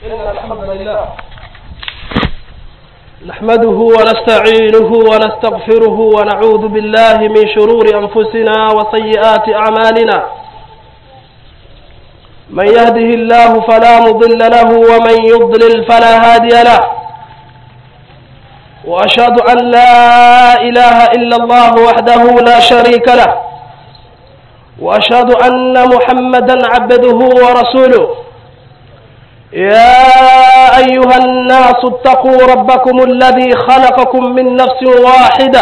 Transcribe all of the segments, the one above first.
إن الحمد لله نحمده ونستعينه ونستغفره ونعوذ بالله من شرور أنفسنا وسيئات أعمالنا من يهده الله فلا مضل له ومن يضلل فلا هادي له وأشهد أن لا إله إلا الله وحده لا شريك له وأشهد أن محمدا عبده ورسوله يا أيها الناس اتقوا ربكم الذي خلقكم من نفس واحدة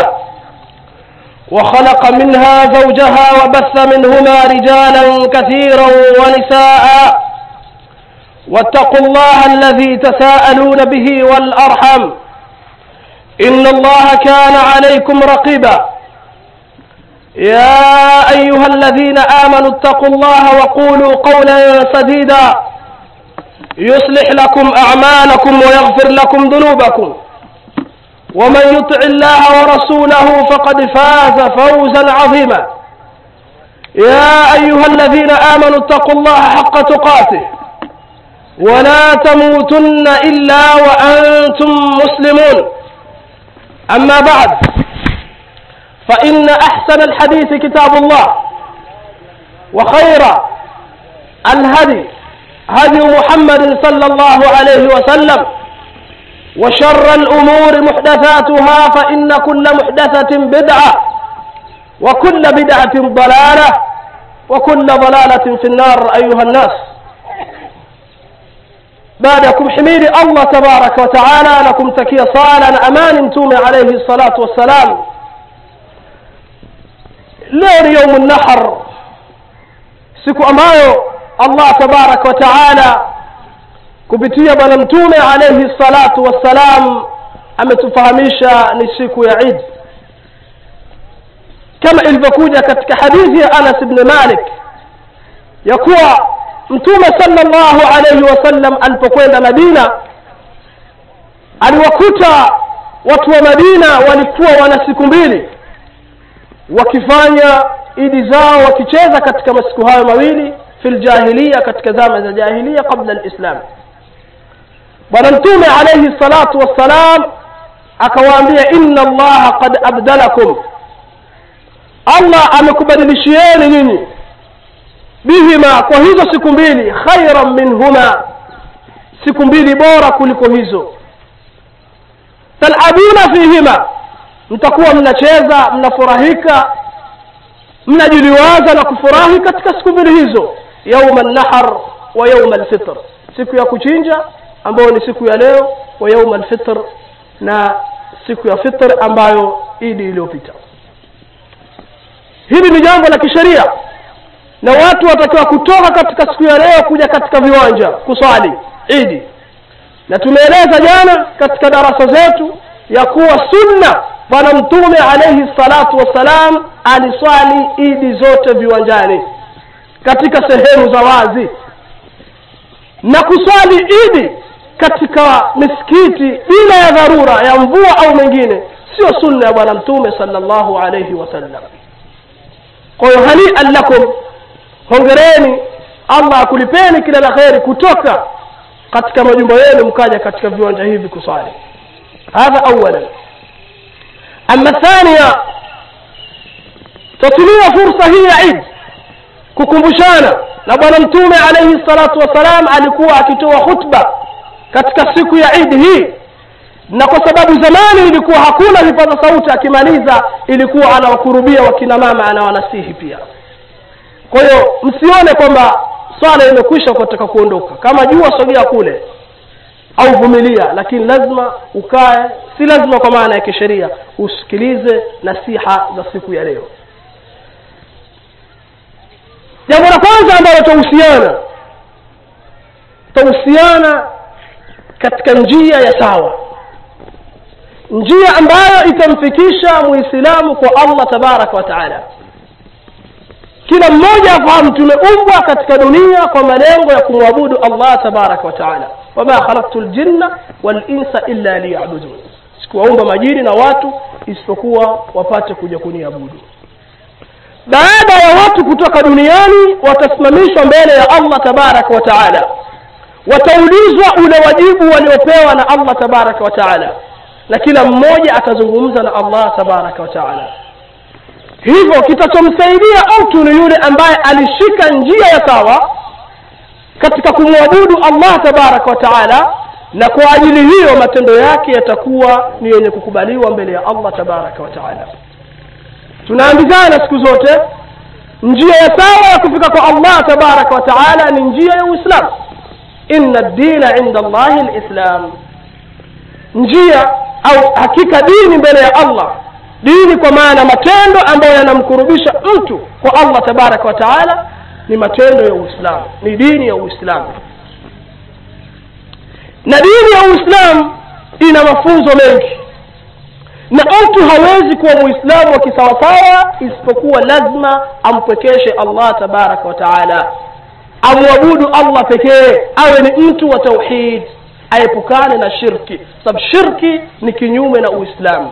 وخلق منها زوجها وبث منهما رجالا كثيرا ونساء واتقوا الله الذي تساءلون به والأرحم إن الله كان عليكم رقيبا يا أيها الذين آمنوا اتقوا الله وقولوا قولا سديدا يصلح لكم أعمالكم ويغفر لكم ذنوبكم ومن يطع الله ورسوله فقد فاز فوزا عظيما يا أيها الذين آمنوا اتقوا الله حق تقاته ولا تموتن إلا وأنتم مسلمون أما بعد فإن أحسن الحديث كتاب الله وخير الهدي هدي محمد صلى الله عليه وسلم وشر الأمور محدثاتها فإن كل محدثة بدعة وكل بدعة ضلالة وكل ضلالة في النار أيها الناس بعدكم حميد الله تبارك وتعالى لكم تكي صالا أمان تومي عليه الصلاة والسلام leo ni yaumu nahar siku ambayo allah tabaraka wa taala kupitia bwana mtume alaihi salatu wassalam ametufahamisha ni siku ya idi kama ilivyokuja katika hadithi ya anas bni malik ya kuwa mtume salllahu alaihi wasallam alipokwenda madina aliwakuta watu wa madina walikuwa wana siku mbili wakifanya idi zao wakicheza katika masiku hayo mawili fi ljahiliya katika zama za jahiliya qabla lislam bwana mtume alaihi salatu wassalam akawaambia inna allaha qad abdalakum allah amekubadilishieni nyinyi bihima kwa hizo siku mbili khairan minhuma siku mbili bora kuliko hizo talabuna fihima mtakuwa mnacheza mnafurahika mnajiliwaza na kufurahi katika siku mbili hizo yauma nahar wa yauma lfitr siku ya kuchinja ambayo ni siku ya leo wa yauma lfitr na siku ya fitr ambayo idi iliyopita hili ni jambo la kisheria na watu watakiwa kutoka katika siku ya leo kuja katika viwanja kuswali idi na tumeeleza jana katika darasa zetu ya kuwa sunna bwana mtume alaihi salatu wassalam aliswali idi zote viwanjani katika sehemu za wazi na kuswali idi katika misikiti bila ya dharura ya mvua au mengine sio sunna ya bwana mtume salllahu alaihi wasallam kwa hiyo hanian lakum hongereni allah akulipeni kila la kheri kutoka katika majumba yenu mkaja katika viwanja hivi kuswali hadha awalan ama thania tatumia fursa hii ya idi kukumbushana na bwana mtume alaihi salatu wassalam alikuwa akitoa khutba katika siku ya idi hii na kwa sababu zamani ilikuwa hakuna vipaza sauti akimaliza ilikuwa anawakurubia wakina mama anawanasihi pia kwa hiyo msione kwamba swala imekwisha ukataka kuondoka kama jua sogea kule au vumilia lakini lazima ukae si lazima kwa maana ya kisheria usikilize nasiha za siku ya leo jambo la kwanza ambalo tahusiana tahusiana katika njia ya sawa njia ambayo itamfikisha muislamu kwa allah tabaraka wa taala kila mmoja afahamu tumeumbwa katika dunia kwa malengo ya kumwabudu allah tabaraka wa taala wama khalaktu ljinna walinsa illa liyabudun sikuwaumba majini na watu isipokuwa wapate kuja kuniabudu baada ya watu kutoka duniani watasimamishwa mbele ya allah tabaraka wa taala wataulizwa ule wajibu waliopewa na allah tabaraka wa taala na kila mmoja atazungumza na allah tabaraka wa taala hivyo kitachomsaidia mtu ni yule ambaye alishika njia ya sawa katika kumwabudu allah tabaraka wa taala na kwa ajili hiyo matendo yake yatakuwa ni yenye kukubaliwa mbele ya allah tabaraka wa taala tunaambizana siku zote njia ya sawa ya kufika kwa allah tabaraka wa taala ni njia ya uislamu inna dina inda allahi lislam njia au hakika dini mbele ya allah dini kwa maana matendo ambayo yanamkurubisha mtu kwa allah tabaraka wa taala ni matendo ya uislamu ni dini ya uislamu na dini ya uislamu ina mafunzo mengi na mtu hawezi kuwa muislamu wa kisawasawa isipokuwa lazima ampwekeshe allah tabaraka wa taala amwabudu allah pekee awe ni mtu wa tauhid aepukane na shirki sababu shirki ni kinyume na uislamu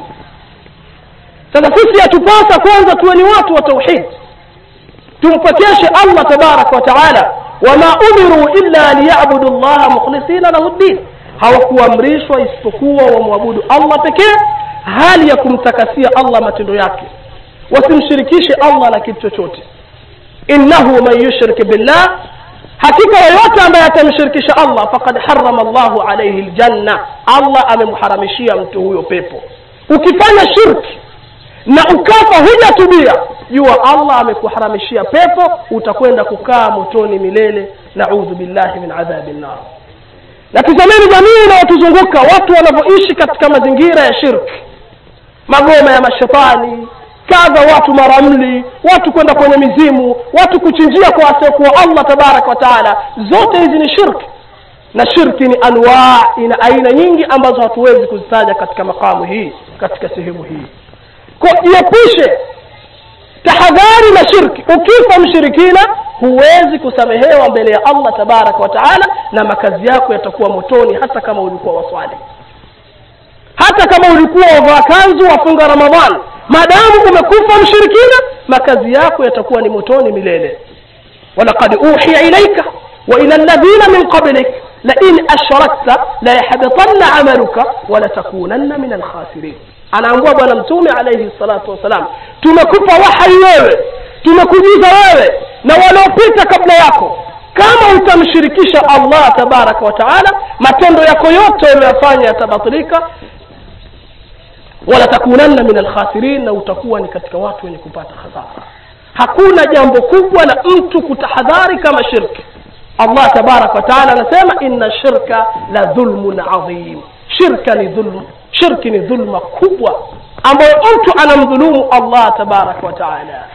sasa sisi yatupasa kwanza tuwe ni watu wa tauhid tumpwekeshe allah tabaraka wa taala wama umiru illa liyabudu llaha mukhlisina lahu ddin hawakuamrishwa isipokuwa wamwabudu allah pekee hali ya kumtakasia allah matendo yake wasimshirikishe allah na kitu chochote innahu man yushrik billah hakika yoyote ambaye atamshirikisha allah fakad harama llahu alaihi ljanna allah amemharamishia mtu huyo pepo ukifanya shirki na ukafa hujatubia jua allah amekuharamishia pepo utakwenda kukaa motoni milele naudhu billahi min adhabi nnar na tizameni jamii inayotuzunguka watu wanavyoishi katika mazingira ya shirki magoma ya mashetani kadha watu maramli watu kwenda kwenye mizimu watu kuchinjia kwa wasiokuwa allah tabaraka wa taala zote hizi ni shirki na shirki ni anwaa ina aina nyingi ambazo hatuwezi kuzitaja katika makamu hii katika sehemu hii kwa jiepushe tahadhari na shirki ukifa mshirikina huwezi kusamehewa mbele ya allah tabaraka wa taala na makazi yako yatakuwa motoni hata kama ulikuwa waswali hata kama ulikuwa wavaa kanzu wafunga ramadhan maadamu umekufa mshirikina makazi yako yatakuwa ni motoni milele walaqad uhiya ilaika wa ila alladhina min qablik lain ashrakta layahbitanna amaluka walatakunanna min alkhasirin anaambua bwana mtume alaihi salatu wassalam tumekupa wahai wewe tumekujuza wewe na waliopita kabla yako kama utamshirikisha allah tabaraka wa taala matendo yako yote uliyofanya yatabatilika walatakunanna min alkhasirin na utakuwa ni katika watu wenye kupata hasara hakuna jambo kubwa la mtu kutahadhari kama shirki allah tabaraka wataala anasema inna shirka la dhulmun adhim shirka ni dhulm shirki ni dhulma kubwa ambayo mtu anamdhulumu allah tabaraka wataala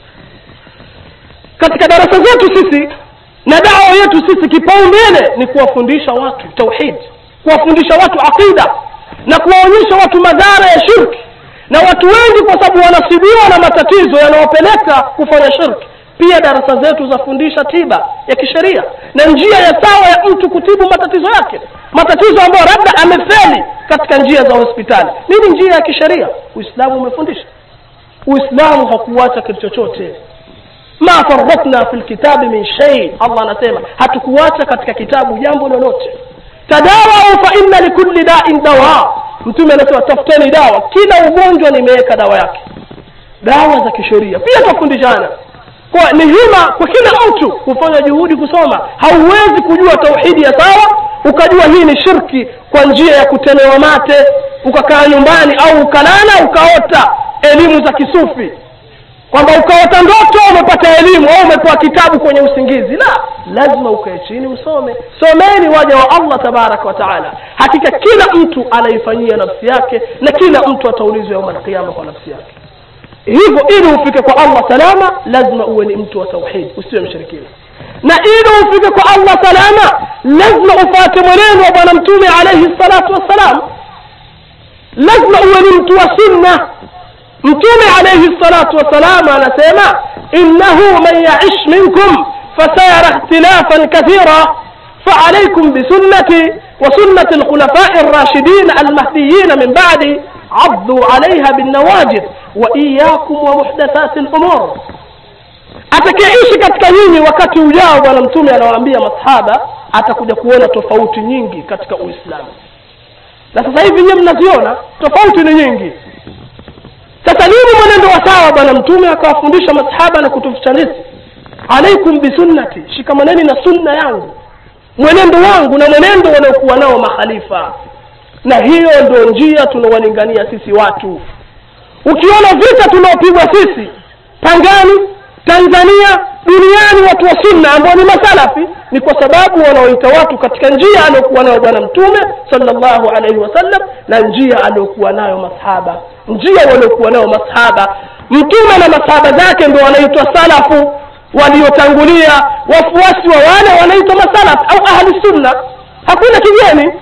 katika darasa zetu sisi na dawa yetu sisi kipaumbele ni kuwafundisha watu tauhid kuwafundisha watu aqida na kuwaonyesha watu madhara ya shirki na watu wengi kwa sababu wanasibiwa na matatizo yanayopeleka kufanya shirki pia darasa zetu zafundisha tiba ya kisheria na njia ya sawa ya mtu kutibu matatizo yake matatizo ambayo labda amefeli katika njia za hospitali nini njia ya kisheria uislamu umefundisha uislamu hakuacha kitu chochote ma faratna fi lkitabi min shei allah anasema hatukuacha katika kitabu jambo lolote tadawau fa inna likulli dain dawa mtume anasema tafuteni dawa kila ugonjwa nimeweka dawa yake dawa za kisheria pia tafundishana kwa ni hima kwa kila mtu kufanya juhudi kusoma hauwezi kujua tauhidi ya sawa ukajua hii ni shirki kwa njia ya kutemewa mate ukakaa nyumbani au ukalala ukaota elimu za kisufi kwamba ukaota ndoto umepata elimu au umepewa kitabu kwenye usingizi la lazima ukae chini usome someni waja wa allah tabaraka wa taala hakika kila mtu anaifanyia nafsi yake na kila mtu ataulizwa yauma alqiama kwa nafsi yake hivyo ili ufike kwa allah salama lazima uwe ni mtu wa tauhid usiwe mshirikina na ili ufike kwa allah salama lazima ufate mwenendo wa bwana mtume alaihi salatu wassalam lazima uwe ni mtu wa sunna mtume alaihi salatu wassalam anasema innahu man yaish minkum fasayara ikhtilafan kathira فعليكم بسنتي وسنة الخلفاء الراشدين المهديين من بعدي عضوا عليها بالنواجذ وإياكم ومحدثات الأمور atakayeishi katika nyinyi wakati ujao bwana mtume anawaambia masahaba atakuja kuona tofauti nyingi katika uislamu na sasa hivi nyewe mnaziona tofauti ni nyingi sasa nini mwenendo wa sawa bwana mtume akawafundisha masahaba na kutufitanisi alaikum bisunnati shikamaneni na sunna yangu mwenendo wangu na mwenendo waliokuwa nao makhalifa na hiyo ndio njia tunawalingania sisi watu ukiona vita tunaopigwa sisi pangani tanzania duniani watu wa sunna ambao ni masalafi ni kwa sababu wanaoita watu katika njia aliyokuwa nayo bwana mtume salllahu alaihi wasallam na njia aliyokuwa nayo masahaba njia waliokuwa nayo masahaba mtume na masahaba zake ndo wanaitwa salafu waliotangulia wafuasi wa wale wanaitwa masalaf au ahli sunna hakuna kigeni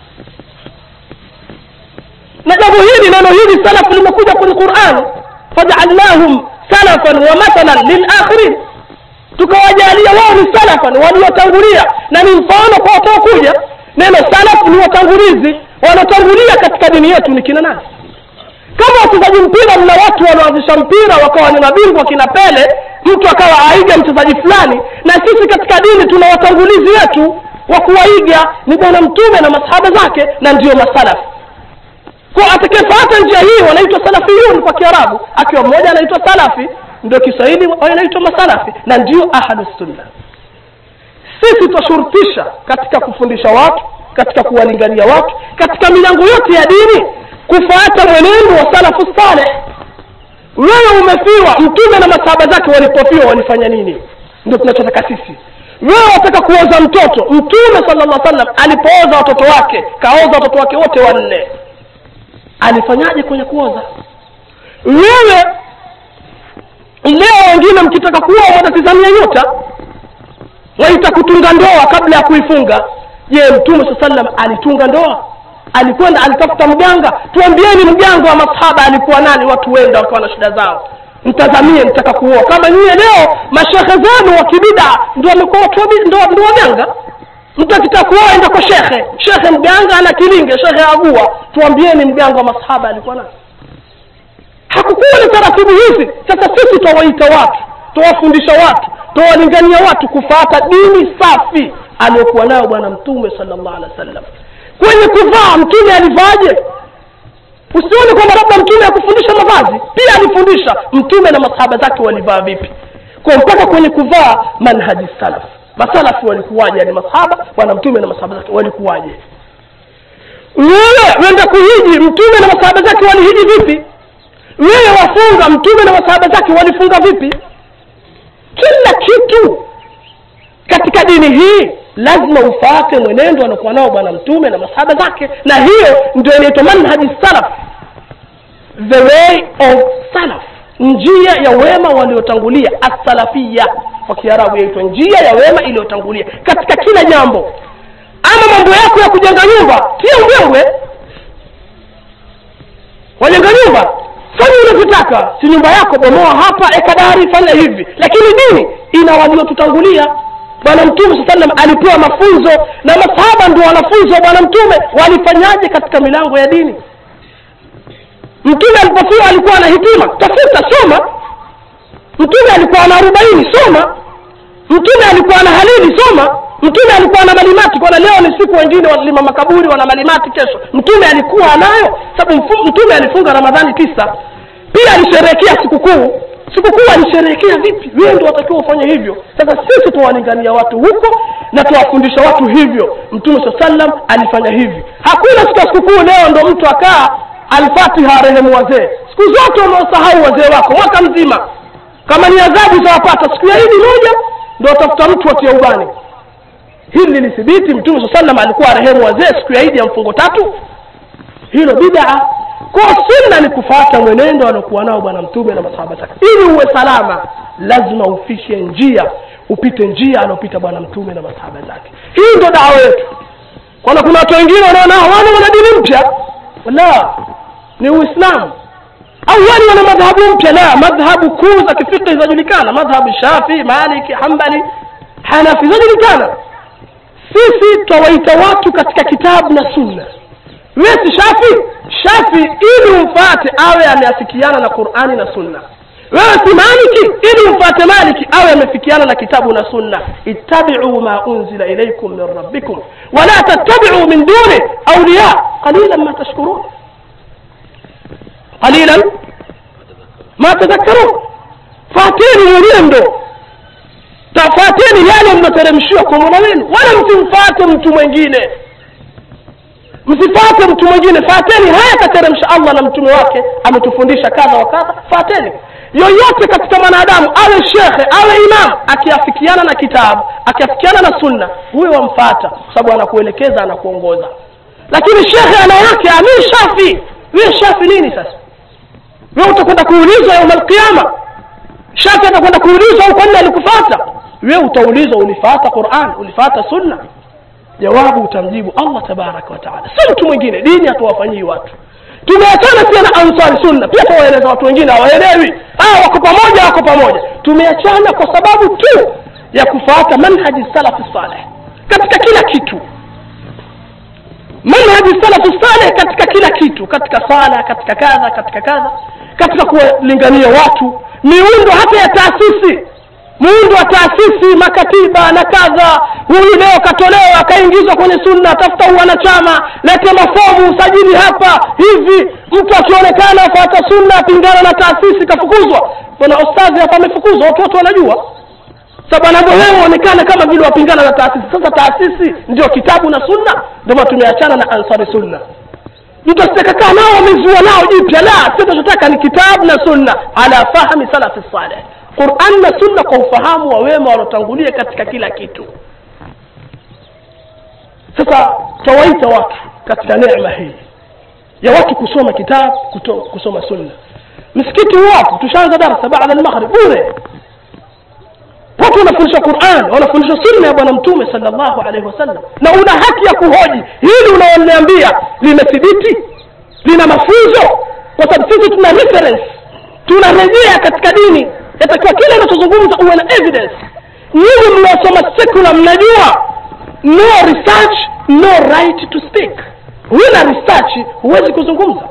na jambo hili neno hili salaf limekuja kwenye quran fajaalnahum salafan wa mathalan lilakhirin tukawajalia wao ni salafan waliotangulia na ni mfano kwa wataokuja neno salaf ni watangulizi wanaotangulia katika dini yetu ni kina nani kama wachezaji mpira mna watu wanaoanzisha mpira wakawa ni mabingwa kina pele mtu akawa aiga mchezaji fulani na sisi katika dini tuna watangulizi wetu wa kuwaiga ni bwana mtume na masahaba zake na ndiyo masalafi kwa atakayefuata njia hii wanaitwa salafiyun kwa kiarabu akiwa mmoja anaitwa salafi ndio kiswahili wanaitwa masalafi na ndio ahlusunna sisi twashurutisha katika kufundisha watu katika kuwalingania watu katika milango yote ya dini kufuata mwenendo wa salafu saleh wewe umefiwa mtume na masahaba zake walipofiwa walifanya nini ndio tunachotaka sisi wewe wataka kuoza mtoto mtume sala llah sallam alipooza watoto wake kaoza watoto wake wote wanne alifanyaje kwenye kuoza wewe leo wengine mkitaka kuoa mwatatizamia nyota waita kutunga ndoa kabla ya kuifunga je mtume saa sallam alitunga ndoa alikwenda alitafuta mganga tuambieni mganga wa masahaba alikuwa nani watu wenda wakawa na shida zao mtazamie mtaka kuoa kama nyie leo mashehe zenu wa kibida ndo wamekuwa watu ndo waganga mtu akitaka kuoa enda kwa shekhe shekhe mganga ana kilinge shekhe agua tuambieni mganga wa masahaba alikuwa nani hakukuwa ni taratibu hizi sasa sisi twawaita watu twawafundisha watu twawalingania watu kufuata dini safi aliyokuwa nayo bwana mtume sala llah alehi wa sallam kwenye kuvaa mtume alivaaje usione kwamba labda mtume akufundisha mavazi pia alifundisha mtume na masahaba zake walivaa vipi kwa mpaka kwenye kuvaa manhaji salaf masalafi walikuwaje yani masahaba bwana mtume na masahaba zake walikuwaje wewe wenda kuhiji mtume na masahaba zake walihiji vipi wewe wafunga mtume na masahaba zake walifunga vipi kila kitu katika dini hii lazima ufaate mwenendo anakuwa nao bwana mtume na masahaba zake na hiyo ndio inaitwa manhaji salaf the way of salaf njia ya wema waliotangulia assalafia kwa kiarabu yaitwa njia ya wema iliyotangulia katika kila jambo ama mambo yako ya kujenga nyumba tia mbwembwe wajenga nyumba fanya unavyotaka si nyumba yako bomoa hapa ekadari fanya hivi lakini dini ina waliotutangulia bwana mtume saa salam alipewa mafunzo na masahaba ndio wanafunzi wa bwana mtume walifanyaje katika milango ya dini mtume alipofiwa alikuwa na hikima tafuta soma mtume alikuwa na arobaini soma mtume alikuwa na halili soma mtume alikuwa na malimati kwana leo ni siku wengine walima makaburi wana malimati kesho mtume alikuwa anayo sababu mtume alifunga ramadhani tisa pia alisherehekea sikukuu sikukuu alisherehekea vipi wewe ndo watakiwa ufanye hivyo sasa sisi tuwalingania watu huko na tuwafundisha watu hivyo mtume saa sallam alifanya hivi hakuna siku ya sikukuu leo ndo mtu akaa alfatiha rehemu wazee siku zote unaosahau wazee wako mwaka mzima kama ni adhabu zawapata siku ya idi moja ndo watafuta mtu watia ubani hili lilithibiti mtume saa sallam alikuwa rehemu wazee siku ya idi ya mfungo tatu hilo bidaa kwa sunna ni kufuata mwenendo aliokuwa nao bwana mtume na masahaba zake ili uwe salama lazima ufishe njia upite njia aliopita bwana mtume na masahaba zake hii ndo dawa yetu kwana kuna watu wengine wanaona wana wana dini mpya la ni uislamu au wani wana madhahabu mpya la madhhabu kuu za kifikhi zinajulikana madhhabu shafii maliki hambali hanafi zinajulikana sisi twawaita watu katika kitabu na sunna wewe si shafi shafi ili umfate awe ameafikiana na qurani na sunna wewe si maliki ili umfuate maliki awe amefikiana na kitabu na sunna ittabiu ma unzila ilaikum min rabbikum wala tattabiu min duni auliya qalilan ma tashkurun qalilan ma tadhakkarun fateni mwenendo tafateni yale mnateremshiwa kwa mola wenu wala msimfate mtu mwingine msifate mtu mwingine fateni haya kateremsha allah na mtume wake ametufundisha kadha wa kadha fateni yoyote katika mwanadamu awe shekhe awe imam akiafikiana na kitabu akiafikiana na sunna huyo wamfata kwa sababu anakuelekeza anakuongoza lakini shekhe ana yake amir shafi wewe shafi nini sasa wewe utakwenda kuulizwa yauma alqiama shafi atakwenda kuulizwa au kwani alikufata wewe utaulizwa ulifata quran ulifata sunna jawabu utamjibu allah tabaraka wataala si mtu mwingine dini hatuwafanyii watu tumeachana pia na ansari sunna pia tuwaeleza watu wengine hawaelewi ah wako pamoja wako pamoja tumeachana kwa sababu tu ya kufuata manhaji salafi saleh katika kila kitu manhaji salafu saleh katika kila kitu katika sala katika kadha katika kadha katika kuwalingania watu miundo hata ya taasisi muundo wa taasisi makatiba na kadha huyu leo katolewa akaingizwa kwenye sunna tafuta uwanachama lete mafomu usajili hapa hivi mtu akionekana afuata sunna apingana na taasisi kafukuzwa bwana ostadhi hapa amefukuzwa watu wote wanajua sababu anavyowewe onekana kama vile wapingana na taasisi sasa taasisi ndio kitabu na sunna ndio maana tumeachana na ansari sunna mtu asitakakaa nao wamezua nao jipya la sio tunachotaka ni kitabu na sunna ala fahmi salafi saleh quran na sunna kwa ufahamu wa wema waliotangulia katika kila kitu sasa tawaita watu katika neema hii ya watu kusoma kitabu kuto, kusoma sunna msikiti wapo tushaanza darasa baada almaghrib bure watu wanafundisha quran wanafundisha sunna ya bwana mtume salllahu alaihi wasallam na una haki ya kuhoji hili unaoniambia limethibiti lina mafunzo kwa sababu sisi tuna reference tunarejea katika dini yatakiwa kile unachozungumza uwe na evidence nyinyi mnaosoma secular mnajua no research no right to speak huna research huwezi kuzungumza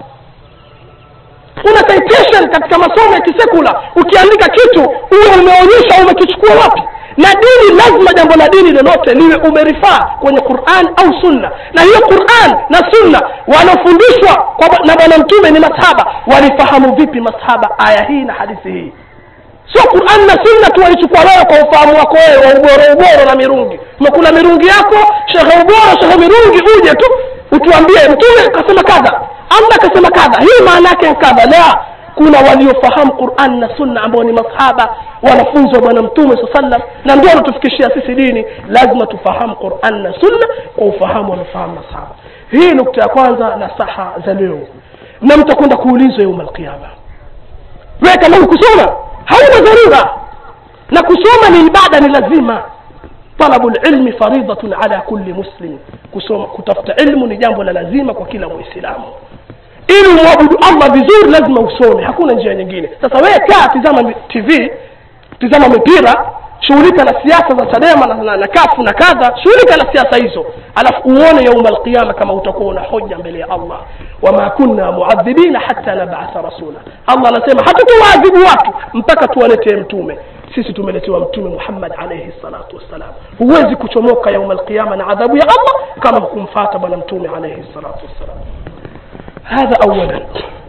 una citation katika masomo ya kisekula ukiandika kitu uwe umeonyesha umekichukua wapi na dini lazima jambo la dini lolote liwe umerifaa kwenye quran au sunna na hiyo quran na sunna wanaofundishwa na bwana mtume ni masahaba walifahamu vipi masahaba aya hii na hadithi hii sio quran na sunna tu walichukua wewe kwa ufahamu wako wewe wa uboro uboro na mirungi umekula mirungi yako shehe uboro shehe mirungi uje tu utuambie mtume akasema kadha allah akasema kadha hii maana yake kadha la kuna waliofahamu quran na sunna ambao ni masahaba wanafunzi wa bwana mtume saa sallam na ndio wanatufikishia sisi dini lazima tufahamu quran na sunna kwa ufahamu wanaofahamu masahaba hii nukta ya kwanza na saha za leo na mtakwenda kuulizwa yauma alqiama wewe kama hukusoma hauna dharura na kusoma ni ibada ni lazima talabu lilmi faridhatun ala kulli muslim kusoma kutafuta ilmu ni jambo la lazima kwa kila mwislamu ili umwabudu allah vizuri lazima usome hakuna njia nyingine sasa wewe kaa tizama tv tizama mipira shughulika na siasa za chadema na, na, na kafu na kadha shughulika na siasa hizo alafu uone yauma alqiyama kama utakuwa una hoja mbele ya allah wama kunna muadhibina hata nabatha rasula allah anasema hatutuwaadhibu watu mpaka tuwaletee mtume sisi tumeletewa mtume muhammad alaihi salatu wassalam huwezi kuchomoka yauma alqiyama na adhabu ya allah kama hukumfata bwana mtume alaihi salatu wassalam hadha awalan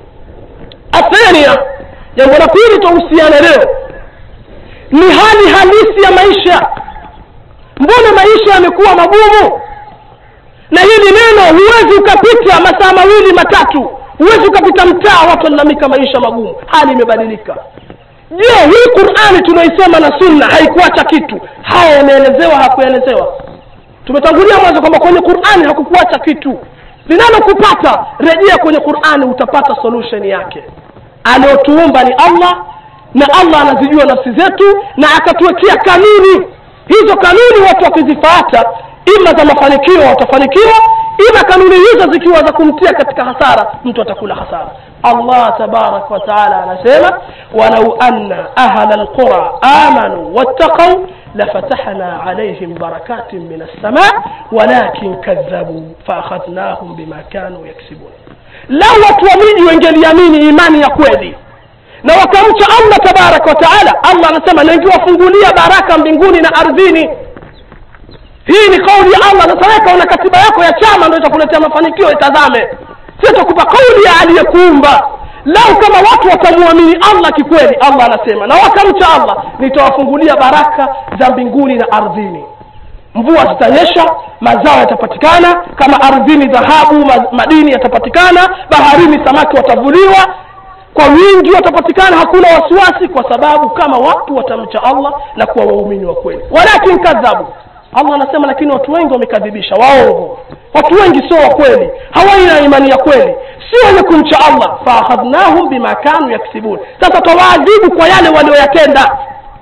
athania jambo la pili twahusiana leo ni hali halisi ya maisha mbona maisha yamekuwa magumu na hili neno huwezi ukapita masaa mawili matatu huwezi ukapita mtaa watu walalamika maisha magumu hali imebadilika je hii qurani tunaisoma na sunna haikuacha kitu haya yameelezewa hakuelezewa tumetangulia mwanzo kwamba kwenye qurani hakukuacha kitu linalokupata rejea kwenye qurani utapata solution yake aliyotuumba ni allah na allah anazijua nafsi zetu na akatuwekea kanuni hizo kanuni watu wakizifuata ima za mafanikio watafanikiwa ima kanuni hizo zikiwa za kumtia katika hasara mtu atakula hasara allah tabaraka wataala anasema walau anna ahla lqura amanu wattaqau lafatahna alaihim barakatin min alsama walakin kadhabuu faakhadhnahum bima kanu yaksibun lau watu wa miji wengeliamini imani ya kweli na wakamcha allah tabaraka wa taala allah anasema na ngiwafungulia baraka mbinguni na ardhini hii ni kauli ya allah sasa weka una katiba yako ya chama ndo itakuletea mafanikio itazame sitakupa kauli ya aliyekuumba lau kama watu watamwamini allah kikweli allah anasema na wakamcha allah nitawafungulia baraka za mbinguni na ardhini mvua zitanyesha mazao yatapatikana kama ardhini dhahabu ma- madini yatapatikana baharini samaki watavuliwa kwa wingi watapatikana hakuna wasiwasi kwa sababu kama watu watamcha allah na kuwa waumini wa kweli walakin kadhabu allah anasema lakini watu wengi wamekadhibisha waongo watu wengi sio wa kweli hawaina imani ya kweli si wenye kumcha allah faakhadhnahum bima kanu yaksibun sasa tawaadhibu kwa yale walioyatenda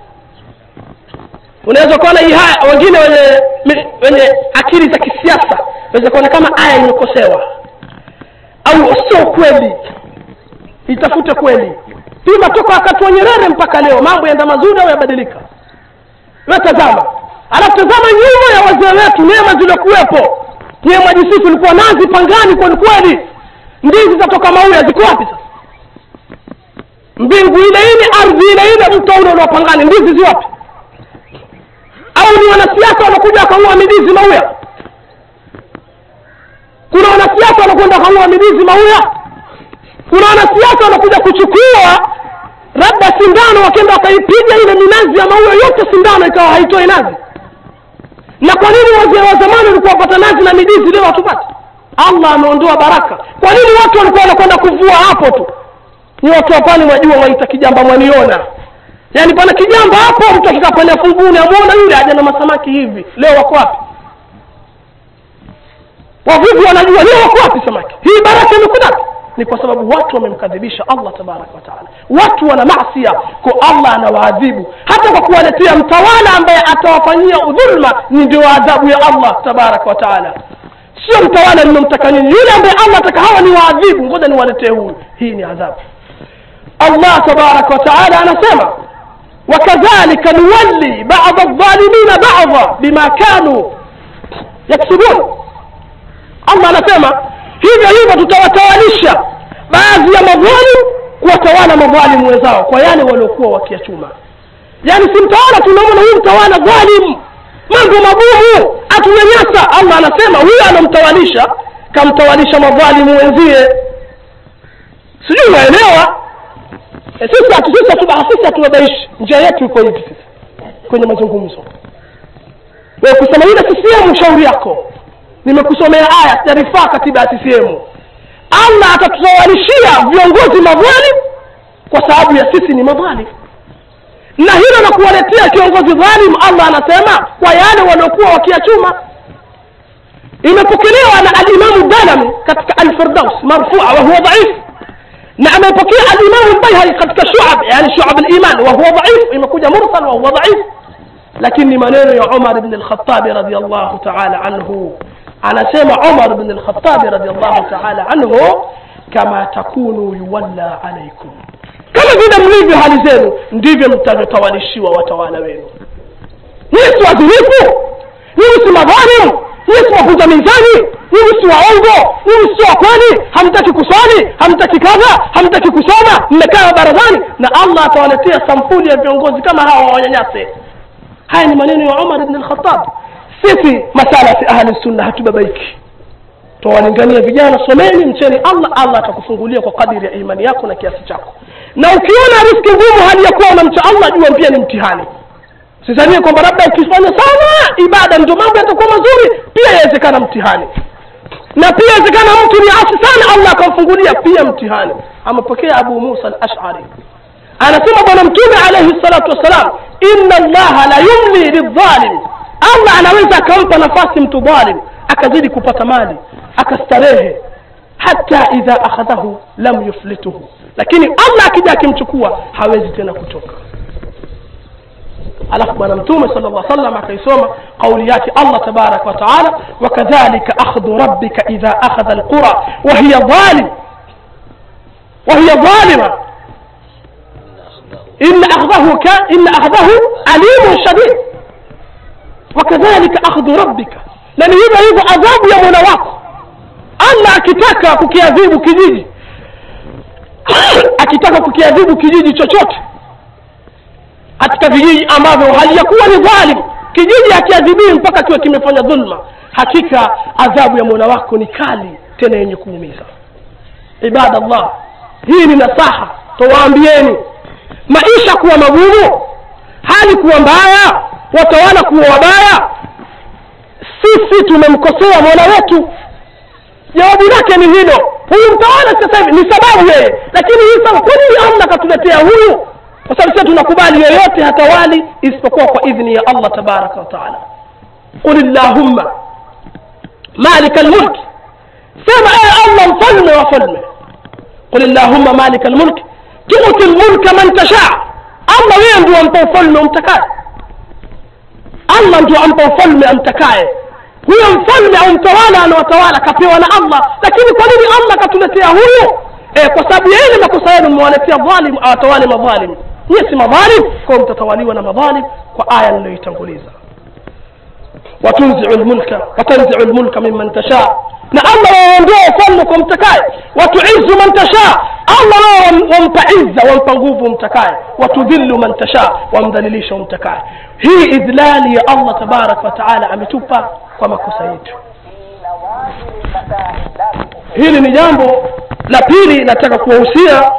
unaweza kuona hii haya wengine wenye mi- wenye akili za kisiasa unaweza kuona kama aya imekosewa au sio kweli itafute kweli pima toka wakati wa nyerere mpaka leo mambo yaenda mazuri au yabadilika we tazama alafu tazama nyuma ya wazee wetu neema ziliokuwepo nyewe mwajisifu ilikuwa nazi pangani kweli kweli ndizi zatoka mauya ziko wapi sasa mbingu ile ile ardhi ile ile mto ule unaopangani ndizi zi wapi au ni wanasiasa wanakuja wakaua midizi mauya kuna wanasiasa wanakwenda wakaua midizi mauya kuna wanasiasa wanakuja kuchukua labda sindano wakenda wakaipiga ile minazi ya maua yote sindano ikawa haitoi nazi na kwa nini wazee wa zamani walikuwa wapata nazi na midizi leo hatupati allah ameondoa baraka kwa nini watu walikuwa wanakwenda kuvua hapo tu ni watu wa pwani mwajua waita kijamba mwaniona yaani pana kijamba hapo mtu akikaa pale funguni amwona yule aja na masamaki hivi leo wako wapi wavuvi wanajua leo wako wapi samaki hii baraka imekuja wapi? ni kwa sababu watu wamemkadhibisha allah tabaraka wataala watu wana masia kwa allah anawaadhibu hata kwa kuwaletea mtawala ambaye atawafanyia udhulma ni ndio adhabu ya allah tabaraka wataala sio mtawala nimemtaka nini yule ambaye allah ataka hawa ni waadhibu ngoja niwaletee huyu hii ni adhabu allah tabaraka wataala anasema wakadhalika nuwalli bada aldhalimina bada bima kanu yaksibun allah anasema hivyo hivyo tutawatawalisha baadhi ya madhalim kuwatawala madhalimu wenzao kwa yale waliokuwa wakiyachuma yaani si mtawala tunaona huyu mtawala dhalim mambo magumu atunyanyasa allah anasema huyo anamtawalisha kamtawalisha madhalimu wenzie sijui unaelewa e, sisi hatu- sisi hatu- sisi hatuwabaishi njia yetu iko hivi sisi kwenye mazungumzo wewe kusema ile CCM shauri yako nimekusomea aya sijarifaa katiba ya CCM allah atatutawalishia viongozi madhalim kwa sababu ya sisi ni madhalim na hilo la kuwaletea kiongozi dhalim allah anasema kwa yale waliokuwa wakiachuma imepokelewa na alimamu dalami katika alfirdaus marfua wahuwa dhaif na amepokea alimamu lbaihaqi katika shuab yani shuab liman wahuwa dhaif imekuja mursal wahuwa dhaif lakini ni maneno ya umar bn lkhatabi radiallahu taala anhu anasema umar bn lkhatabi radiallahu taala anhu kama takunu yuwalla alaikum kama vile mlivyo hali zenu ndivyo mtavyotawalishiwa watawala wenu nyinyi si wadhinifu nyinyi si madhalimu nyinyi si wavunja mizani nyinyi si waongo nyinyi si wa kweli hamtaki kuswali hamtaki kadha hamtaki kusoma mmekaa barazani na allah atawaletea sampuli ya viongozi kama hawa wanyanyase haya ni maneno ya umar bn lkhatab sisi masalafi ahli sunna hatubabaiki twawalingania vijana someni mcheni allah allah atakufungulia kwa kadiri ya imani yako na kiasi chako na ukiona riski ngumu hali ya kuwa unamcha allah jua pia ni mtihani sidhanie kwamba labda ukifanya sana ibada ndio mambo yatakuwa mazuri pia yawezekana mtihani na pia yawezekana mtu ni asi sana allah akamfungulia pia mtihani amepokea abu musa al ashari anasema bwana mtume alaihi salatu wassalam inna allaha la yumli lidhalim allah anaweza akampa nafasi mtu dhalim akazidi kupata mali akastarehe hata idha akhadhahu lam yuflituhu lakini allah akija akimchukua hawezi tena kutoka alafu bwana mtume sala llah salam akaisoma qauli yake allah tabaraka wa taala wakadhalika akhdhu rabbika idha akhadha alqura wahiya dhalim wahiya dhalima إن أخذه كان إن أخذه أليم شديد وكذلك أخذ ربك لأن hivyo hivyo adhabu ya mola wako allah akitaka kukiadhibu kijiji akitaka kukiadhibu kijiji chochote katika vijiji ambavyo halijakuwa ni dhalim kijiji hakiadhibii mpaka kiwe kimefanya dhulma hakika adhabu ya mola wako ni kali tena yenye kuumiza ibadallah hii ni nasaha towaambieni maisha kuwa magumu hali kuwa mbaya watawala kuwa wabaya sisi tumemkosea mola wetu jawabu lake ni hilo huyu mtawala sasa hivi ni sababu yeye lakini hii sababu kwa nini allah akatuletea huyu kwa sababu sisi tunakubali yoyote hatawali isipokuwa kwa idhni ya allah tabaraka wataala qul llahumma malika lmulk sema ee allah mfalme wa falme qul llahumma malika lmulk tuti lmulka man tashaa allah wewe ndio ampa ufalme umtakaye allah ndio ampa ufalme amtakaye huyo mfalme au mtawala anawatawala kapewa na allah lakini kwa nini allah akatuletea huyu e, kwa sababu yeye ni makosa yenu mmewaletea dhalim awatawale madhalim nyie si madhalim kwa mtatawaliwa na madhalim kwa aya niliyoitanguliza watunziu lmulka watanziu lmulka mimman tashaa na allah waondoa ufalme kwa mtakaye watuizu man tashaa allah wao wampa izza wampa nguvu mtakaye watudhillu man tashaa wamdhalilisha umtakaye hii idhlali ya allah tabaraka wataala ametupa kwa makosa yetu hili ni jambo la pili nataka kuwahusia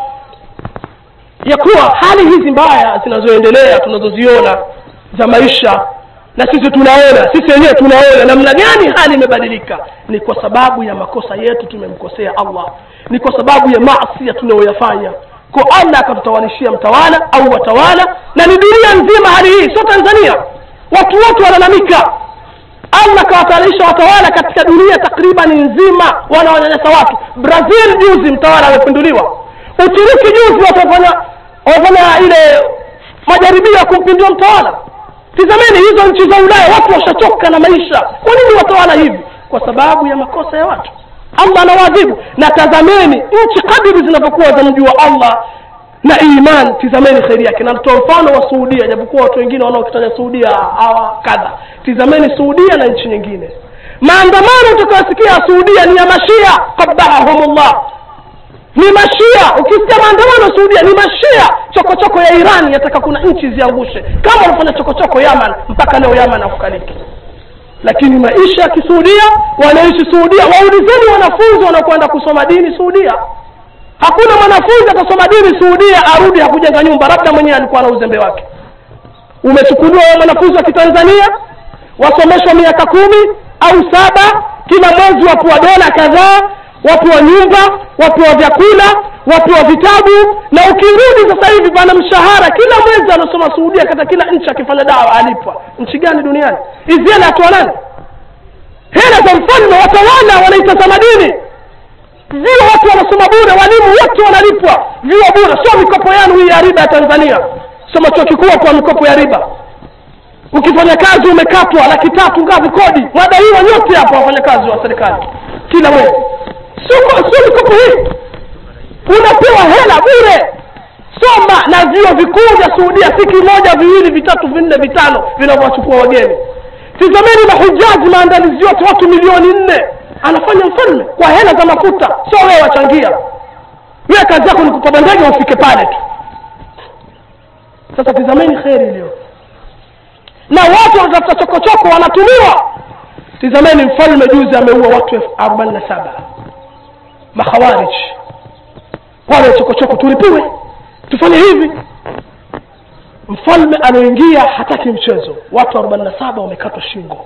ya kuwa hali hizi mbaya zinazoendelea tunazoziona za maisha na sisi tunaona sisi wenyewe tunaona namna gani hali imebadilika ni kwa sababu ya makosa yetu tumemkosea allah ni kwa sababu ya masia tunayoyafanya ko allah akatutawalishia mtawala au watawala na ni dunia nzima hali hii sio tanzania watu wote walalamika allah akawatawalisha watawala katika dunia takribani nzima wanaonyanyasa watu brazil juzi mtawala amepinduliwa uturuki juzi watafanya wafanya ile majaribio ya kumpindua mtawala tizameni hizo nchi za ulaya watu washachoka na maisha kwa nini watawala hivi kwa sababu ya makosa ya watu allah anawaadhibu na tazameni nchi kadiri zinavyokuwa za mji wa allah na iman tizameni kheri yake na natoa mfano wa suudia japokuwa watu wengine wanaokitaja suudia hawa kadha tizameni suudia na nchi nyingine maandamano utakayosikia suudia ni ya mashia qabahahumullah ni mashia ukisikia maandamano suudia ni mashia chokochoko ya iran yataka kuna nchi ziangushe kama wanafanya chokochoko yaman mpaka leo yaman akukaliki lakini maisha ya kisuudia wanaishi suudia waulizeni wanafunzi wanaokwenda kusoma dini suudia hakuna mwanafunzi atasoma dini suudia arudi hakujenga nyumba labda mwenyewe alikuwa na uzembe wake umechukuliwa mwanafunzi wa kitanzania wasomeshwa miaka kumi au saba kila mwezi wapewa dola kadhaa wapewa nyumba wapewa vyakula wapewa vitabu na ukirudi sasa hivi pana mshahara kila mwezi anasoma suudia katika kila nchi akifanya dawa alipwa nchi gani duniani hizi hela atoa nani hela za mfalme watawala wanaitazama dini vio watu wanasoma bure walimu wote wanalipwa vio bure sio mikopo yanu hii ya riba ya tanzania soma chuo kikuu kwa mikopo ya riba ukifanya kazi umekatwa laki tatu ngapi kodi wadaiwa nyote hapa wafanyakazi wa serikali kila mwezi sio sio mikopo hii unapewa hela bure soma na vio vikuu vya suudia si kimoja viwili vitatu vinne vitano vinavyowachukua wageni tizameni mahujaji maandalizi yote watu milioni nne anafanya mfalme kwa hela za mafuta sio wewe wachangia wewe kazi yako ni kupanda ndege ufike pale tu sasa tizameni kheri iliyo na watu wanatafuta chokochoko wanatumiwa tizameni mfalme juzi ameua watu elfu arobaini na saba makhawarij wale chokochoko tulipiwe tufanye hivi mfalme anaoingia hataki mchezo watu arobaini na saba wamekatwa shingo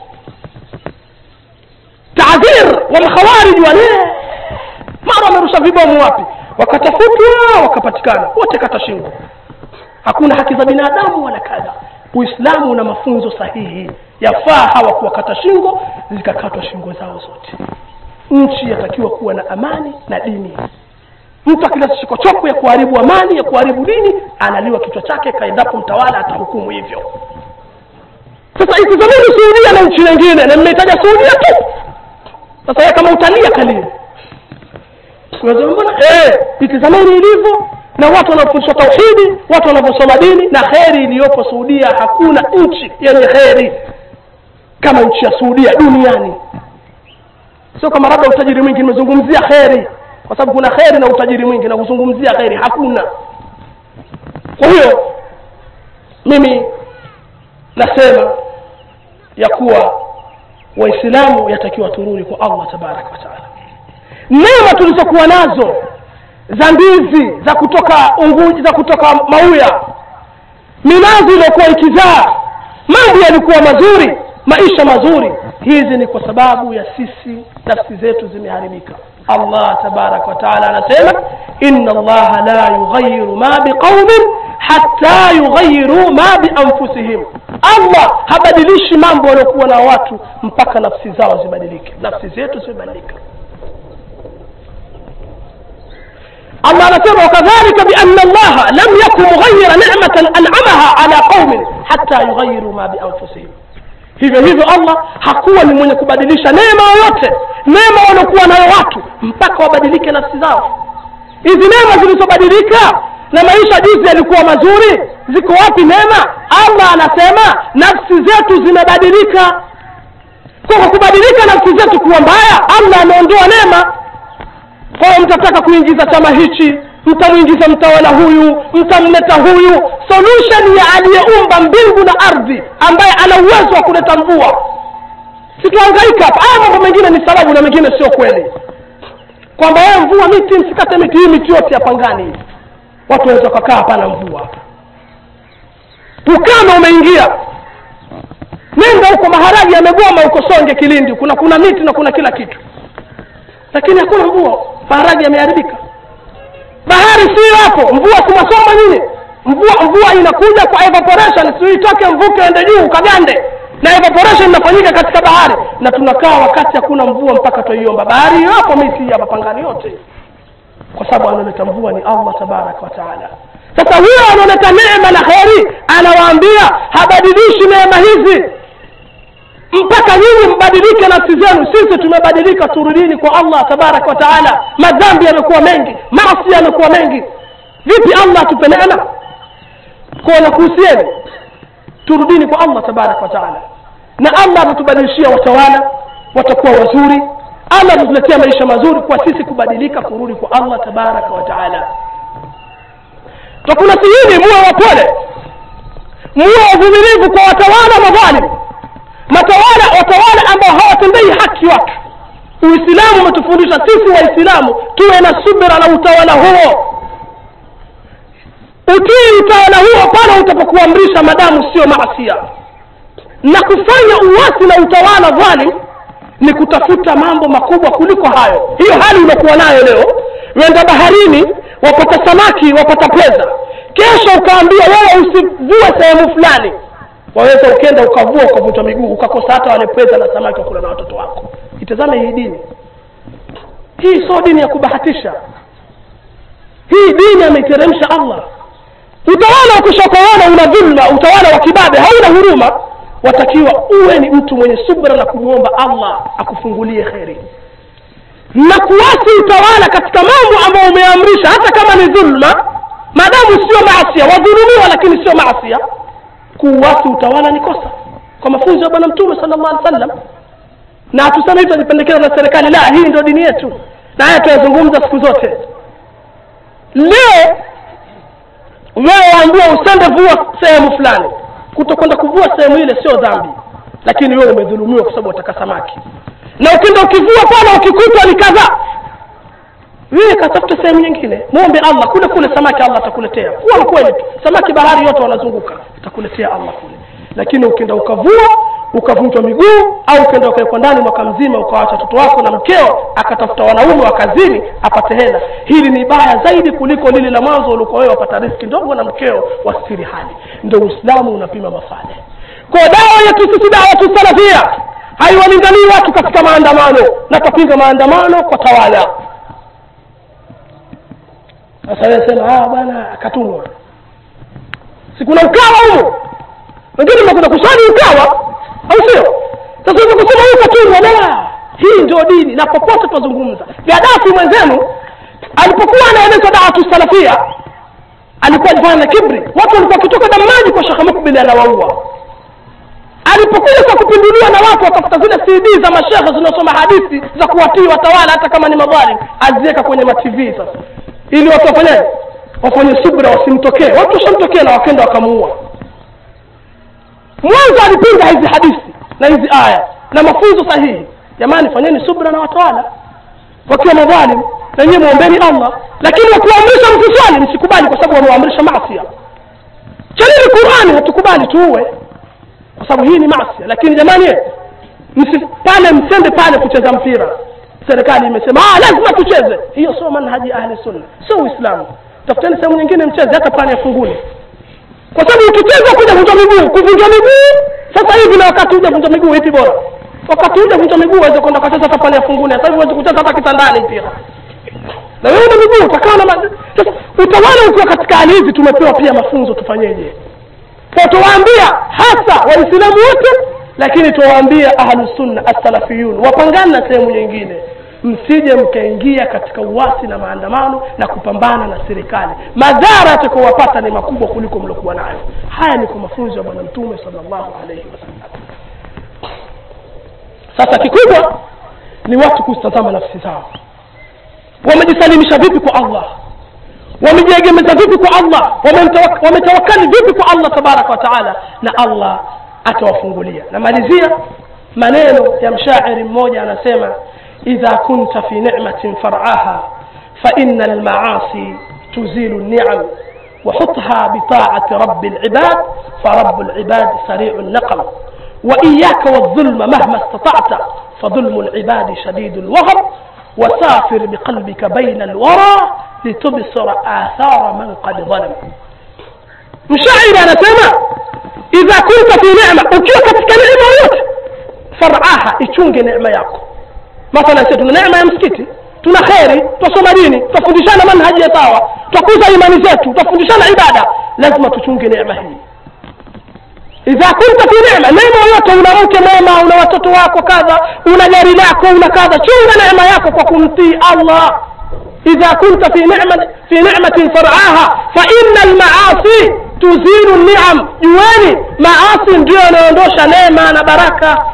taadhir walkhawarij wale mara wamerusha vibomu wapi wakatafutwa wakapatikana wote kata shingo hakuna haki za binadamu wala kadha uislamu una mafunzo sahihi yafaa hawa kuwakata shingo zikakatwa shingo zao zote nchi yatakiwa kuwa na amani na dini mtu akileta chokochoko ya kuharibu amani ya kuharibu dini analiwa kichwa chake kaendapo mtawala atahukumu hivyo sasa itizameni suudia na nchi nyingine na mmehitaja suudia tu sasa yeye kama utalia kalie mbona eh itizameni ilivyo na watu wanaofundishwa tauhidi watu wanavyosoma dini na kheri iliyopo suudia hakuna nchi yenye kheri kama nchi ya suudia duniani sio kama labda utajiri mwingi nimezungumzia kheri kwa sababu kuna kheri na utajiri mwingi na kuzungumzia kheri hakuna kwa hiyo mimi nasema ya kuwa waislamu yatakiwa turudi kwa allah tabaraka wataala neema tulizokuwa nazo za ndizi za kutoka unguji za kutoka mauya minazi iliyokuwa ikizaa mambo yalikuwa mazuri maisha mazuri hizi ni kwa sababu ya sisi nafsi zetu zimeharibika allah tabaraka wataala anasema ina allaha la yughayiru ma biqaumin hata yughayiru ma bianfusihim allah habadilishi mambo waliokuwa na watu mpaka nafsi zao zibadilike nafsi zetu zimebadilika الله anasema wakadhalika biana allaha lam yakun mughayira nicmatan anamaha ala qaumin hata yughayiru ma bianfusihim hivyo hivyo allah hakuwa ni mwenye kubadilisha neema yoyote neema waliokuwa nayo watu mpaka wabadilike nafsi zao hizi neema zilizobadilika na maisha juzi yalikuwa mazuri ziko wapi neema allah anasema nafsi zetu zimebadilika kwa kubadilika nafsi zetu kuwa mbaya allah ameondoa neema kwao mtataka kuingiza chama hichi mtamwingiza mtawala huyu mtamleta huyu solution ya aliyeumba mbingu na ardhi ambaye ana uwezo wa kuleta mvua situangaika hapa haya mambo mengine ni sababu na mengine sio kweli kwamba wewe mvua miti msikate miti hii miti yote ya pangani hivi watu waweza wakakaa hapana mvua hapa ukame umeingia nenda huko maharagi yamegoma huko songe kilindi kuna kuna miti na kuna kila kitu lakini hakuna mvua maharagi yameharibika bahari si hapo mvua kumwasoma nini mvua mvua inakuja kwa evaporation si itoke mvuke ende juu ukagande na evaporation inafanyika katika bahari na tunakaa wakati hakuna mvua mpaka twaiomba bahari hiyo hapo miti ya mapangani yote kwa sababu anaoleta mvua ni allah tabaraka wa taala sasa huyo anaoleta neema na kheri anawaambia habadilishi neema hizi mpaka nyinyi mbadilike nafsi zenu sisi tumebadilika turudini kwa allah tabaraka wa taala madhambi yamekuwa mengi maasi yamekuwa mengi vipi allah atupe neema kwa nakuhusieni turudini kwa allah tabaraka wa taala na allah atatubadilishia watawala watakuwa wazuri allah atatuletea maisha mazuri kwa sisi kubadilika kurudi kwa allah tabaraka wa taala takunasihini muwe wapole muwe wavumilivu kwa watawala madhalimu matawala watawala ambao hawatendei haki watu uislamu umetufundisha sisi waislamu tuwe na subira na utawala huo utii utawala huo pale utapokuamrisha madamu sio maasia na kufanya uwasi na utawala dhalim ni kutafuta mambo makubwa kuliko hayo hiyo hali unakuwa nayo leo wenda baharini wapata samaki wapata pesa kesho ukaambia wewe usivue sehemu fulani waweza ukenda ukavua ukavutwa miguu ukakosa hata wale pweza na samaki wakula na watoto wako itazame hii dini hii sio dini ya kubahatisha hii dini ameiteremsha allah utawala ukishakoona una dhulma utawala wa kibabe hauna huruma watakiwa uwe ni mtu mwenye subra na kumwomba allah akufungulie kheri na kuwasi utawala katika mambo ambayo umeamrisha hata kama ni dhulma maadamu sio maasia wadhulumiwa lakini sio maasia kuuasi utawala ni kosa kwa mafunzo ya bwana mtume sala llah alih sallam na hatusema hivyo nipendekeza na serikali la hii ndio dini yetu na haya tunazungumza siku zote leo wewe waambiwa usende vua sehemu fulani kutokwenda kuvua sehemu ile sio dhambi lakini wewe umedhulumiwa kwa sababu wataka samaki na ukienda ukivua pale ukikutwa ni kadhaa wewe katafuta sehemu nyingine mwombe allah kule kule samaki allah atakuletea kuwa mkweli tu samaki bahari yote wanazunguka atakuletea allah kule lakini ukienda ukavua ukavunjwa miguu au ukienda ukawekwa ndani mwaka mzima ukawacha watoto wako na mkeo akatafuta wanaume wa kazini apate hela hili ni baya zaidi kuliko lile la mwanzo ulikuwa wewe wapata riski ndogo na mkeo wasitiri hali ndio uislamu unapima mafale kwa dawa yetu sisi dawa tu salafia haiwalinganii watu katika maandamano na tapinga maandamano kwa tawala sasa wewe sema bwana akatumwa si kuna ukawa humo wengine mnakwenda kuswali ukawa au sio sasa hivi kusema huyu katumwa la hii ndio dini na popote tunazungumza gadafi mwenzenu alipokuwa anaeleza daatu salafia alikuwa alifanya na kibri watu walikuwa wakitoka damaji kwa shekhe mukbili anawaua alipokuja za kupinduliwa na watu wakafuta zile cd za mashehe zinaosoma hadithi za kuwatii watawala hata kama ni madhalim aziweka kwenye matv sasa ili watu wafanyaje wafanye subra wasimtokee watu washamtokea na wakenda wakamuua mwanzo alipinga hizi hadithi na hizi aya na mafunzo sahihi jamani fanyeni subra na watawala wakiwa madhalim na nyie mwombeni allah lakini wakuamrisha msiswali msikubali kwa sababu wamewaamrisha masia chanini qurani hatukubali tuue kwa sababu hii ni masia lakini jamani msi, pale msende pale kucheza mpira serikali imesema ah, lazima tucheze hiyo sio manhaji ya ahli sunna sio uislamu tafuteni sehemu nyingine mcheze hata pale ya funguni kwa sababu ukicheza kuja vunja miguu kuvunja miguu sasa hivi na wakati uja vunja miguu hivi bora wakati uja vunja miguu waweze kwenda ukacheza hata pale ya funguni sasa hivi uweze kucheza hata kitandani mpira na wewe una miguu utakaa na ma- sasa utawala ukiwa katika hali hizi tumepewa pia mafunzo tufanyeje kwa tuwaambia hasa waislamu wote lakini tuwaambia ahlusunna assalafiyun wapangane na sehemu nyingine msije mkaingia katika uwasi na maandamano na kupambana na serikali madhara yatakaowapata ni makubwa kuliko mliokuwa nayo haya ni kwa mafunzo ya bwana mtume salllahu alaihi wasallam sasa kikubwa ni watu kuzitazama nafsi zao wamejisalimisha vipi kwa allah wamejiegemeza vipi kwa allah Wamemtawa- wametawakali vipi kwa allah tabaraka wa taala na allah atawafungulia namalizia maneno ya mshairi mmoja anasema idha kunta fi ni'matin far'aha فإن المعاصي تزيل النعم وحطها بطاعة رب العباد فرب العباد سريع النقم وإياك والظلم مهما استطعت فظلم العباد شديد الوهر وسافر بقلبك بين الورى لتبصر آثار من قد ظلم mshairi anasema idha kunta fi nema ukiwa katika neema yote faraha ichunge neema yako mathalan sisi tuna neema ya msikiti tuna kheri twasoma dini twafundishana manhaji ya sawa twakuza imani zetu twafundishana ibada lazima tuchunge neema hii idha kunta fi nema neema yote una mke mwema una watoto wako kadha una gari lako una kadha chunga neema yako kwa kumtii allah إذا كنت في نعمة في نعمة فرعاها فإن المعاصي تزيل النعم jueni maasi ndio yanaondosha neema na baraka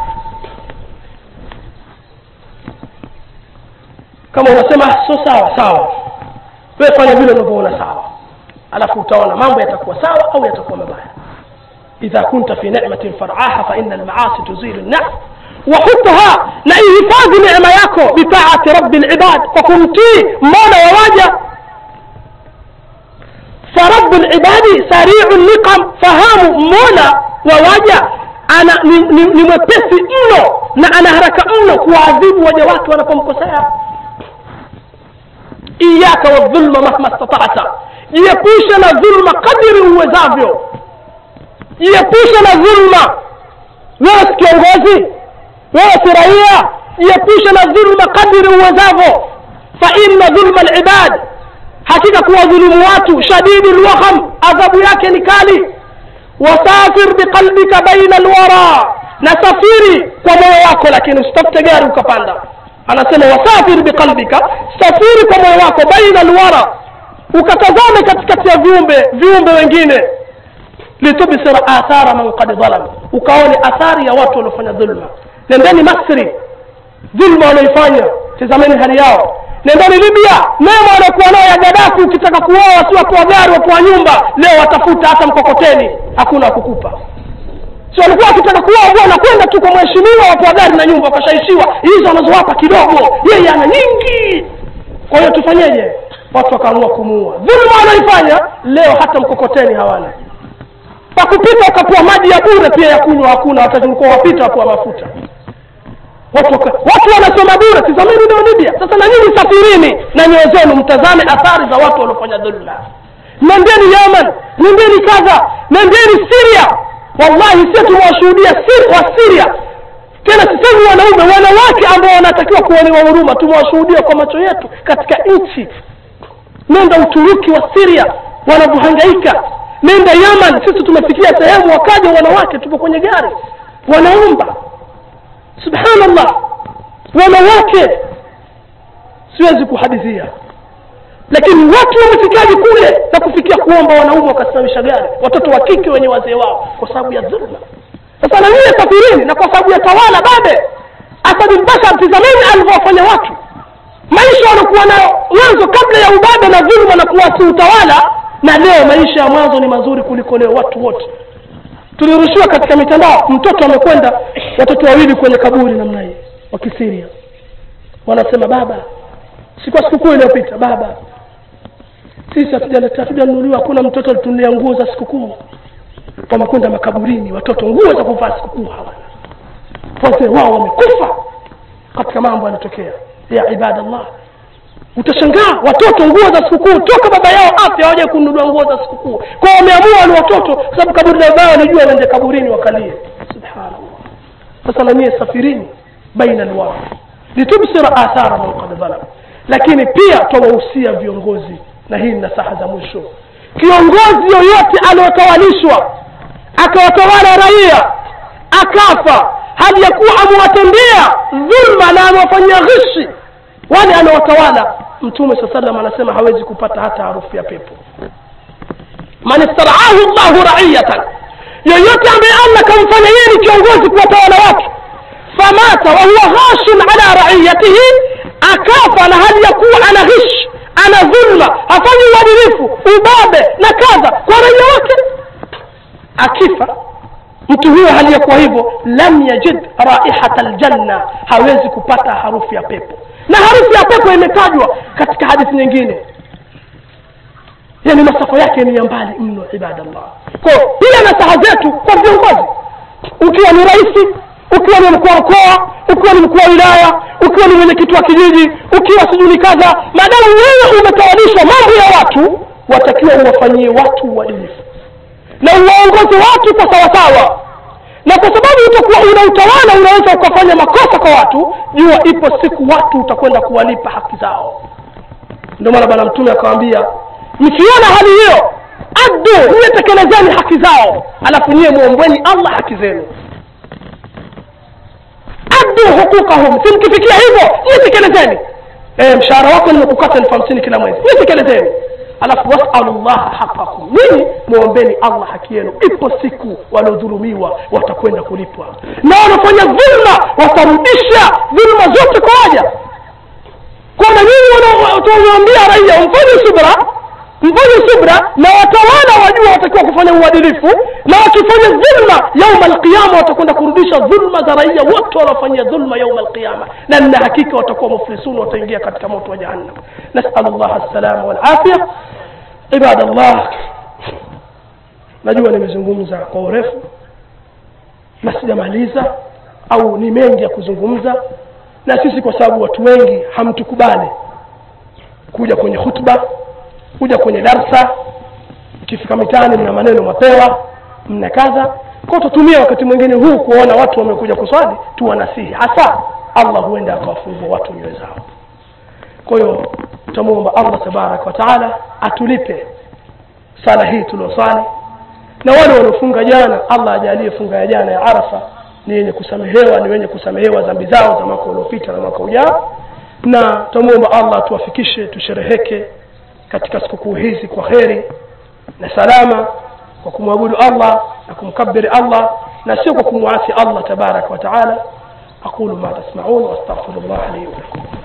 kama unasema sio sawa sawa wewe fanya vile unavyoona sawa alafu utaona mambo yatakuwa sawa au yatakuwa mabaya idha kunta fi ni'matin far'aha fa inna al-ma'asi tuzilu an-na'am وحطها na ihifadhi neema yako bitaati rabbi libad kwa kumtii mola wa waja farabu libadi sariu niqam fahamu mola wa waja ana ni, ni, ni mwepesi mno na ana haraka mno kuwaadhibu waja wake wanapomkosea iyaka wadhulma mahma statata jiepushe na dhulma kadiri uwezavyo jiepushe na dhulma wewe si kiongozi wewe si raia jiepushe na dhulma kadiri uwezavyo fa inna dhulma libad hakika kuwadhulumu watu shadidi lwaham adhabu yake ni kali wasafir biqalbika baina lwara na safiri kwa moyo wako lakini usitafute gari ukapanda anasema wasafir biqalbika safiri kwa moyo wako baina lwara ukatazame katikati ya viumbe viumbe wengine litubsira athara man qad dhalam ukaone athari ya watu waliofanya dhulma nendeni masri dhulma wanaoifanya tizameni hali yao nendeni libya mema waliokuwa nayo ya gadafi ukitaka kuoa si watu wa gari watu wa nyumba leo watafuta hata mkokoteni hakuna wakukupa si walikuwa wakitaka kuoa bwana kwenda tu kwa mheshimiwa watu wa gari na nyumba wakashaishiwa hizo wanazowapa kidogo yeye ana nyingi kwa hiyo tufanyeje watu wakaamua kumuua dhulma wanaoifanya leo hata mkokoteni hawana pakupita ukapewa maji ya bure pia ya kunywa hakuna wakati ulikuwa wapita wapewa mafuta watu, waka- watu wanasoma bure tizameni leo libya sasa na nyinyi safirini na nyoyo zenu mtazame athari za watu waliofanya dhulma nendeni yaman nendeni kadha nendeni siria wallahi sie tumewashuhudia Sir- wa siria tena sisemi wanaume wanawake ambao wanatakiwa kuonewa huruma tumewashuhudia kwa macho yetu katika nchi nenda uturuki wa siria wanavyohangaika nenda yaman sisi tumefikia sehemu wakaja wanawake tupo kwenye gari wanaomba subhanallah wanawake siwezi kuhadithia lakini watu wamefikaji kule na kufikia kuomba wanaume wakasimamisha gari watoto wa kike wenye wazee wao kwa sababu ya dhulma sasa na nyie safirini na kwa sababu ya tawala babe asadulbashar tizameni alivyowafanya watu maisha waliokuwa nayo mwanzo kabla ya ubabe na dhuluma na kuwasi utawala na leo maisha ya mwanzo ni mazuri kuliko leo watu wote tulirushiwa katika mitandao mtoto amekwenda watoto wawili kwenye kaburi namna hii wa kisiria wanasema baba si kwa sikukuu iliyopita baba sisi hatujanunuliwa hakuna mtoto alitunulia nguo za sikukuu wamekwenda makaburini watoto nguo za kuvaa sikukuu hawana wazee wao wamekufa katika mambo yanatokea ya ibadallah utashangaa watoto nguo za sikukuu toka baba yao afya hawaja kununua nguo za sikukuu kwao wameamua wale watoto kwa sababu kaburi la baba walijua waende kaburini wakalie subhanallah sasa na nyie safirini baina alwatu litubsira athara man qad dhalam lakini pia twawahusia viongozi na hii ni nasaha za mwisho kiongozi yoyote aliotawalishwa akawatawala raia akafa hali ya kuwa amewatendea dhulma na amewafanyia ghishi wale anaotawala mtume saa salam anasema hawezi kupata hata harufu ya pepo man istaraahu llahu raiyatan yoyote ambaye allah kamfanya yeye ni kiongozi kuwatawala watu famata wahuwa ghashun ala raiyatihi akafa na hali ya kuwa ana ghish ana dhulma hafanyi uadilifu ubabe na kadha kwa raia wake akifa mtu huyo hali ya kuwa hivyo lam yajid raihata ljanna hawezi kupata harufu ya pepo na harufu ya pepo imetajwa katika hadithi nyingine yani masafa yake ni ya mbali mno ibadallah ko pia nasaha zetu kwa viongozi ukiwa ni rais ukiwa ni mkuu wa mkoa ukiwa ni mkuu wa wilaya ukiwa ni mwenyekiti wa kijiji ukiwa sijui ni kadha maadamu wewe umetawalishwa mambo ya watu watakiwa uwafanyie watu uadilifu na uwaongoze watu kwa sawasawa na kwa sababu utakuwa una utawala unaweza ukafanya makosa kwa watu jua ipo siku watu utakwenda kuwalipa haki zao ndio maana bwana mtume akawambia mkiona hali hiyo addu niye tekelezeni haki zao alafu niye mwombweni allah haki zenu addu hukukahum si mkifikia hivyo niye tekelezeni e, mshahara wako nimekukata elfu hamsini kila mwezi niye tekelezeni alafu wasalu llaha haqakum nini mwombeni allah haki yenu ipo siku waliodhulumiwa watakwenda kulipwa na wanafanya dhulma watarudisha dhulma zote kwa waja kwamba nyinyi watawaambia raia mfanye subra mfanye subra na watawala wajua watakiwa kufanya uadilifu na wakifanya dhulma yauma alqiyama watakwenda kurudisha dhulma za raia wote wanaofanyia dhulma yauma alqiyama na nina hakika watakuwa muflisun wataingia katika moto wa jahannam nasalu llah alsalama walafya ibadallah najua nimezungumza kwa urefu na sijamaliza au ni mengi ya kuzungumza na sisi kwa sababu watu wengi hamtukubali kuja kwenye khutba kuja kwenye darsa ikifika mitaani mna maneno mapewa mna kadha kwa tutumia wakati mwingine huu kuona watu wamekuja kuswali tuwanasihi hasa allah huenda akawafungua watu nyoyo zao kwa hiyo tutamwomba allah tabaraka wa taala atulipe sala hii tuliosali na wale waliofunga jana allah ajalie funga ya jana ya arafa ni yenye kusamehewa ni wenye kusamehewa dhambi zao za mwaka uliopita na mwaka ujao na tutamwomba allah tuwafikishe tushereheke katika sikukuu hizi kwa kheri na salama kwa kumwabudu allah na kumkabiri allah na sio kwa kumwasi allah tabaraka wa taala aqulu ma tasmaun wastaghfiru llah li walakum